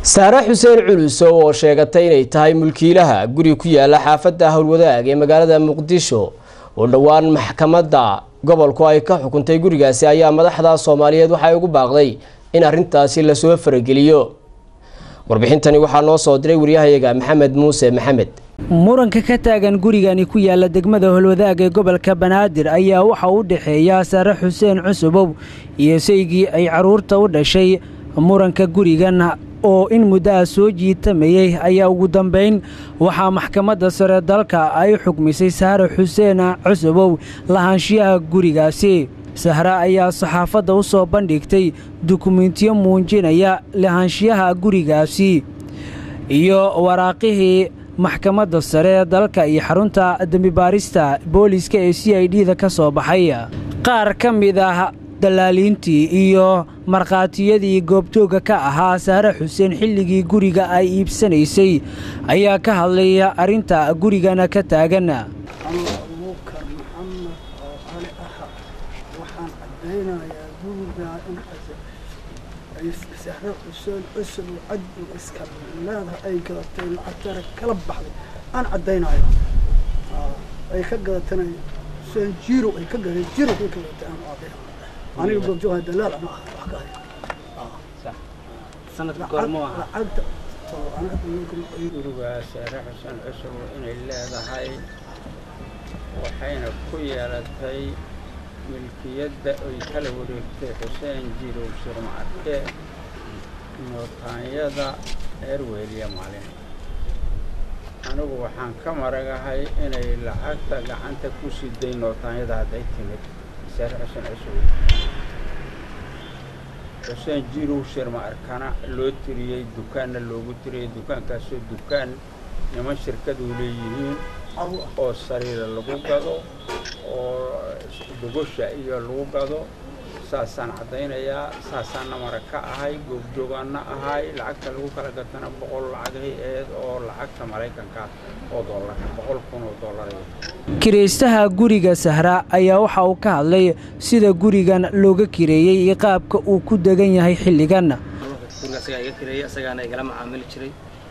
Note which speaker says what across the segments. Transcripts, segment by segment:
Speaker 1: saare xuseen culusow oo sheegatay inay tahay mulkiilaha guri ku yaala xaafadda howlwadaag ee magaalada muqdisho oo dhowaan maxkamadda gobolku ay ka xukuntay gurigaasi ayaa madaxda soomaaliyeed waxay ugu baaqday in arrintaasi lasoo farageliyo warbixintani waxaa noo soo diray waryahayaga maxamed muuse maxamed
Speaker 2: muranka ka taagan gurigani ku yaala degmada holwadaag ee gobolka banaadir ayaa waxa u dhexeeya saare xuseen cusubow iyo saygii ay carruurta u dhashay muranka gurigan oo in muddaha soo jiitamayey ayaa ugu dambayn waxaa maxkamadda sare dalka ay xukmisay saare xuseen cusubow lahaanshiyaha gurigaasi sahre ayaa saxaafadda u soo bandhigtay dukumentiyo muujinaya lahaanshiyaha gurigaasi iyo waraaqihii maxkamadda sare dalka iyo xarunta dembibaarista booliiska ee c i d da ka soo baxay qaar ka mid ah dalaaliintii iyo markhaatiyadii goobjoogga ka ahaa saare xuseen xilligii guriga ay iibsanaysay ayaa ka hadlaya arrinta gurigana ka taagan
Speaker 3: abuukar maxamed oo cali aha waxaan caddaynayaa gurigaa in ay sahre xuseen cusub caddu iska leedahay ay gadatay lacagteeda kala baxday aan caddaynayo ay ka gadatana xuseen jirow ay ka gadatay jirow ay ka gadatay aan caddaynayo aniga goobjooga dalaal ana ah wax ka lacagta
Speaker 4: gurigaa saare xuseen cusub inay leedahay waxayna ku yeelatay milkiyadda ay kala wareegtay xuseen jirow sirmaarke nootaanyada eerweyliya maalin anigu waxaan ka maragahay inay lacagta gacanta ku siday nootaanyada hadday timid saare xuseen cusub xuseen jirow shirma arkana loo tiriyey dukaanna loogu tiriyey dukaankaasoo dukaan niman shirkadu leeyihiin oo sariira lagu gado oo dogosha iyo lagu gado saasaan caddaynayaa saasaanna mara ka ahay goobjoogaanna ahay lacagta lagu kala gatana boqol lacagay aheyd oo lacagta maraykanka oo dollar boqol kun oo dollar
Speaker 2: kiraystaha guriga sahra ayaa waxa uu ka hadlay sida gurigan looga kireeyey iyo qaabka uu ku degan yahay xilligan
Speaker 5: guriga asagaa iga kireeyey asagaana igala macaamili jiray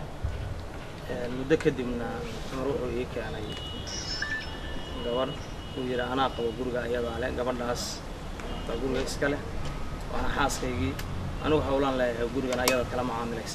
Speaker 5: muddo kadibna cumar wuxuu ii keenay gabadh uu yidhi anaa qabo guriga ayadaa leh gabadhaas baa guriga iska leh waana xaaskaygii anigu howlaan leeyahay gurigan ayada kala macaamilaysa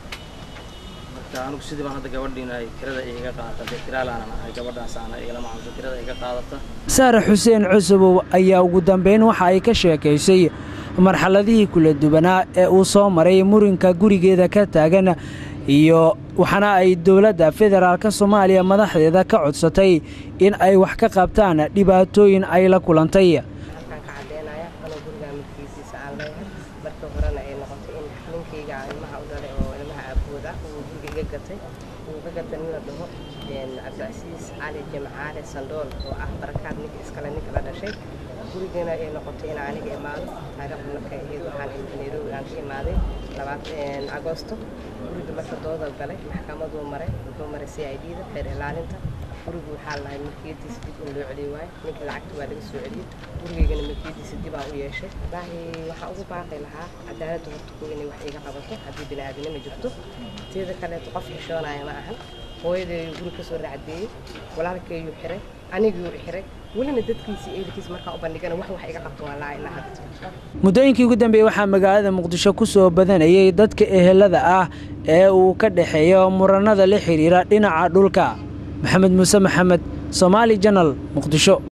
Speaker 5: marka anigu sidii baan hadda gabadhiina ay kirada iiga qaadata dee kiraalaanan ahay gabadhaas aana igala macaamilta kirada iga qaadata
Speaker 2: saare xuseen cusubow ayaa ugu dambayn waxa ay ka sheekaysay marxaladihii kula duwanaa ee uu soo maray murinka gurigeeda ka taagan iyo waxaana ay dowladda federaalka soomaaliya madaxdeeda ka codsatay in ay wax ka qabtaan dhibaatooyin ay la kulantay
Speaker 6: halkaan ka caddeynaya anoo gurigaa milkiisiisa aan leeyahay markii horena ay noqotay in ninkayga ilmaha u dhalay oo ilmaha aabood ah uu guriga iga gatay uu iga gatay nin la dhaho cabdicasiis cali jimcaale sandool oo ah barakaad ninka iskale ninka la dhashay gurigana ay noqotay in aniga imaado taariikhdu markay ahayd waxaan nairobi aan ka imaaday labaatan agoosto guriga marka dooda galay maxkamaduu maray wuxuu maray c i d da xeer ilaalinta gurigu waxaa lahay milkiyadiisa dib in loo celiy waayo ninka lacagta waa laga soo celiyey gurigaygana milkiyadiisa dib aan u yeeshay wallaahi waxaan ugu baaqi lahaa cadaaladda horta ku inay wax iga qabato haddii bini-aadinima jirto teeda kaleeto qof xishoonaya ma ahan hooyadeeyu guri kasoo racdeeyey walaalkeeyuu xiray aniguu xiray welina dadkiisii ehelkiisa markaa u bandhigana wax wax iga qabto waa laa ilaa hadda
Speaker 2: muddooyinkii ugu dambeeyey waxaa magaalada muqdisho ku soo badanayay dadka ehelada ah ee uu ka dhexeeyo muranada la xidhiira dhinaca dhulka maxamed muuse maxamed soomaali janal muqdisho